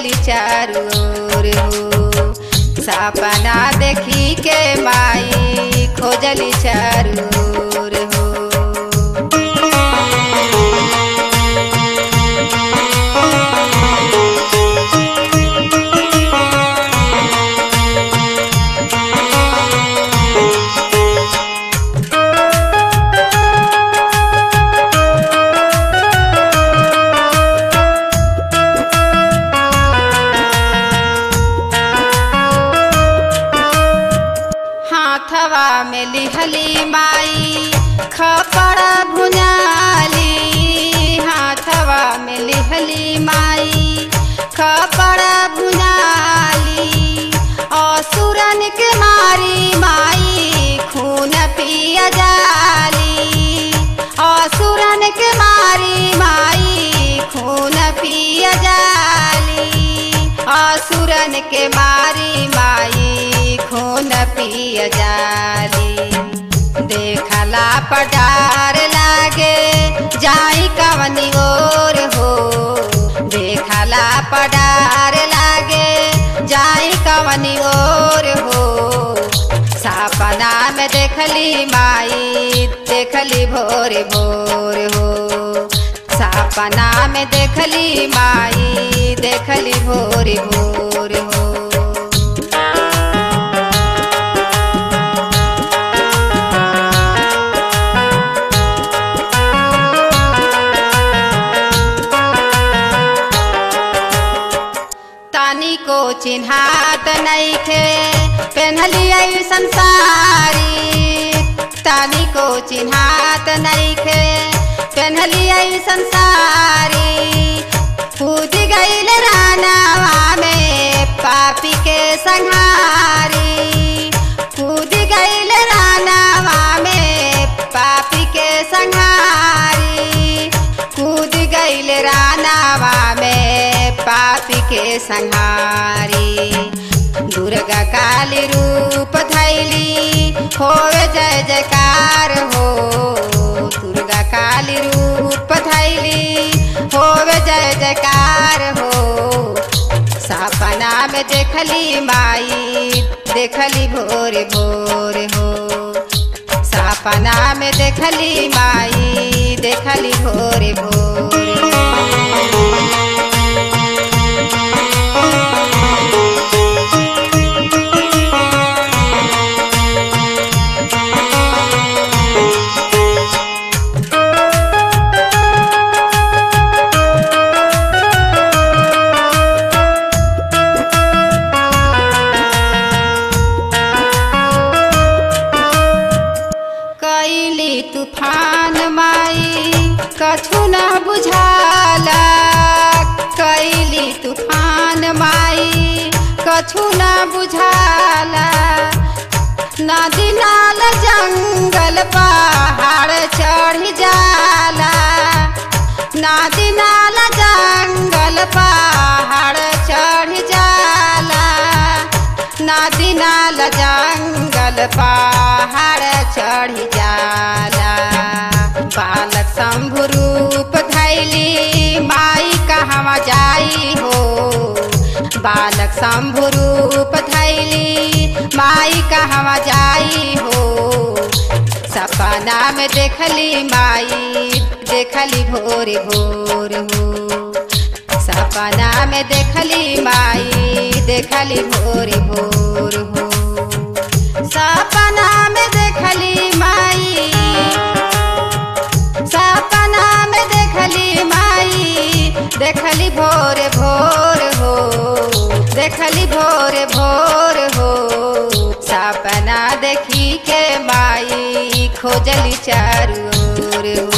खोजली चारू ओर हो सपना देखी के माई खोजली चारू ओर हो हाथवा में लिहली माई खपड़ भुनाली हाथवा में लिहली माई खपड़ भुनाली असुरन के मारी माई खून पिया जाली असुरन के मारी माई खून पिया जाली असुरन के मारी माई खून पिय जाली देखला पटार लागे जाई कवनी ओर हो देखला पटार लागे जाई कवनी ओर हो सपना में देखली माई देखली भोर भोर हो सपना में देखली माई देखली भोर भोर हो तानी को चिन्हात नईखे पेन्हली ऐसन सारी तानी को चिन्हात नईखे पेन्हली ऐसन सारी कूद गईल रानावा में पापी के संहारी कूद गईल रानावा में पापी के संहारी कूद गईल रानावा में पापी के संहारी दुर्गा काली रूप धैली होवे जय जयकार हो दुर्गा काली रूप धैली होवे जय जयकार हो सपना में देखली माई देखली भोर भोर हो सपना में देखली माई देखली भोर भोर कैली तूफान माई कछु न बुझाला कैली तूफान माई कछु न बुझाला नदी नाल जंगल पहाड़ चढ़ जाला नदी नाल जंगल पहाड़ चढ़ जाला नदी नाल जंगल पहाड़ चढ़ जाला बालक शंभु रूप धैली माई कहवा जाई हो बालक शंभु रूप धैली माई कहवा जाई हो सपना में देखली माई देखली भोर भोर हो सपना में देखली माई देखली भोर भोर हो सपना में देखली माई सपना में देखली माई देखली भोर भोर हो देखली भोर भोर हो सपना देखी के माई खोजली चारू ओर हो